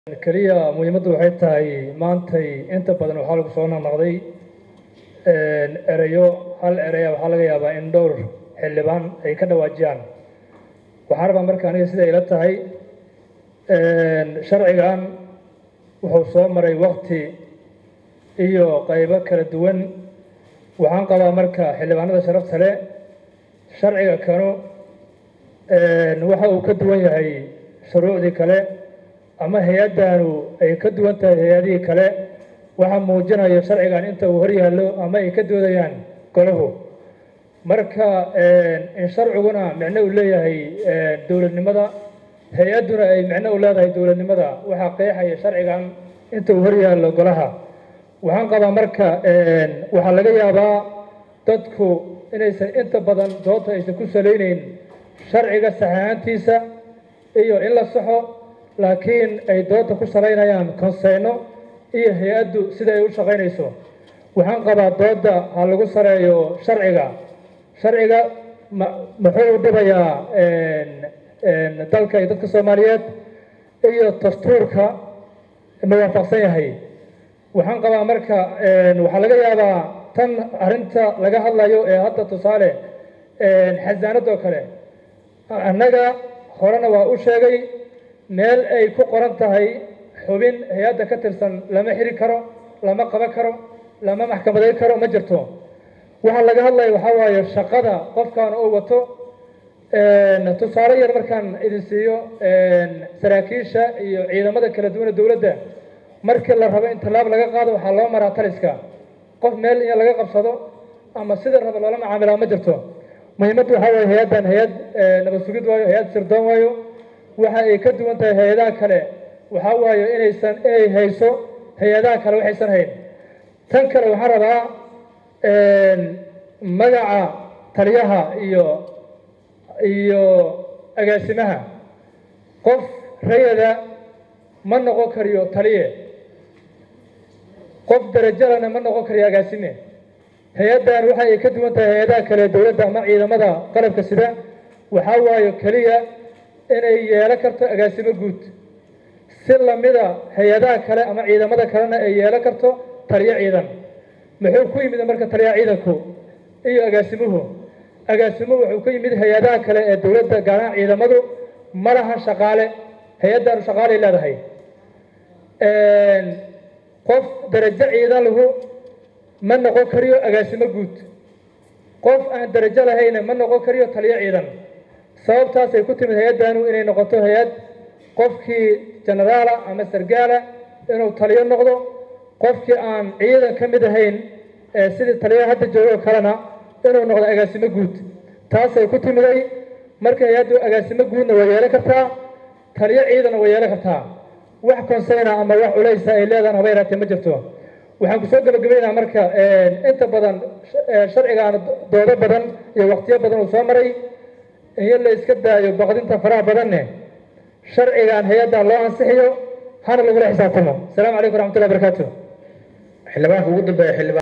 keliya muhiimaddu waxay tahay maantay inta badan waxaa lagu soo naqnaqday ereyo hal ereya waxaa laga yaabaa in dhowr xildhibaan ay ka dhawaajiyaan waxaan rabaa marka aniga sida ila tahay sharcigan wuxuu soo maray wakti iyo qaybo kala duwan waxaan qabaa marka xildhibaanada sharafta leh sharciga kanu waxa uu ka duwan yahay shuruucdii kale ama hay-addanu ay ka duwan tahay hay-adihii kale waxaa muujinaya sharcigan inta uu hor yaallo ama ay ka doodayaan golahu marka in sharciguna micno uu leeyahay dowladnimada hay-adduna ay micno u leedahay dowladnimada waxaa qeexaya sharcigan inta uu hor yaallo golaha waxaan qabaa marka waxaa laga yaabaa dadku inaysan inta badan doodta aysan ku salayneyn sharciga saxahaantiisa iyo in la saxo laakiin ay doodda ku salaynayaan konseyno iyo hay-addu sida ay u shaqaynayso waxaan qabaa doodda ha lagu sareeyo sharciga sharciga ma muxuu u dhibayaa dalka iyo dadka soomaaliyeed iyo dastuurka ma waafaqsan yahay waxaan qabaa marka waxaa laga yaabaa tan arrinta laga hadlayo ee hadda tusaale xasaanadoo kale annaga horena waa u sheegay meel ay ku qoran tahay xubin hay-adda ka tirsan lama xiri karo lama qaban karo lama maxkamadayn karo ma jirto waxaa laga hadlaya waxaa waaye shaqada qofkan uu wato tusaale yar markaan idin siiyo saraakiisha iyo ciidamada kala duwana dowladda markii la rabo in tallaab laga qaado waxaa loo maraa taliska qof meel in laga qabsado ama sida raba loola macaamilaa ma jirto muhiimaddu waxaa waaye hay-addan hay-ad nabad sugid waayo hay-ad sirdoon waayo waxa ay ka duwan tahay hay-adaha kale waxaa waaye inaysan inay hayso hay-adaha kale waxaysan hayn tan kale waxaan rabaa magaca taliyaha iyo iyo agaasimaha qof rayada ma noqon kariyo taliye qof darajalana ma noqon kariyo agaasime hay-addan waxa ay ka duwan tahay hay-adaha kale dowladda ama ciidamada qalabka sida waxaa waayo keliya inay yeelan karto agaasimo guud si lamida hay-adaha kale ama ciidamada kalena ay yeelan karto taliyo ciidan muxuu ku yimid marka taliyaha ciidanku iyo agaasimuhu agaasimuhu wuxuu ku yimid hay-adaha kale ee dowladda gaaraha ciidamadu ma laha shaqaale hay-addanu shaqaalay leedahay qof darajo ciidan lahu ma noqon kariyo agaasimo guud qof aan darajo lahayna ma noqon kariyo taliyo ciidan sababtaasay ku timid hay-addanu inay noqoto hay-ad qofkii jenaraala ama sargaala inuu taliyo noqdo qofkii aan ciidan ka mid ahayn sidii taliyaha hadda joogo kalena inuu noqdo agaasimo guud taasay ku timiday marka hay-addu agaasimo guudna way yeelan kartaa taliyo ciidanna way yeelan kartaa wax konseyna ama wax culaysa ay leedahan haba yaraatee ma jirto waxaan kusoo gabagabaynaha marka inta badan sharcigaan doodo badan iyo waqtiyo badan uu soo maray in la iska daayo baqdinta faraha badanne sharcigan hay-addan loo ansixiyo hana lagula xisaabtamo asalaamu calaykum waraxmatullahi barakaatu xildhibaanka ugu dambeeya xildhibaan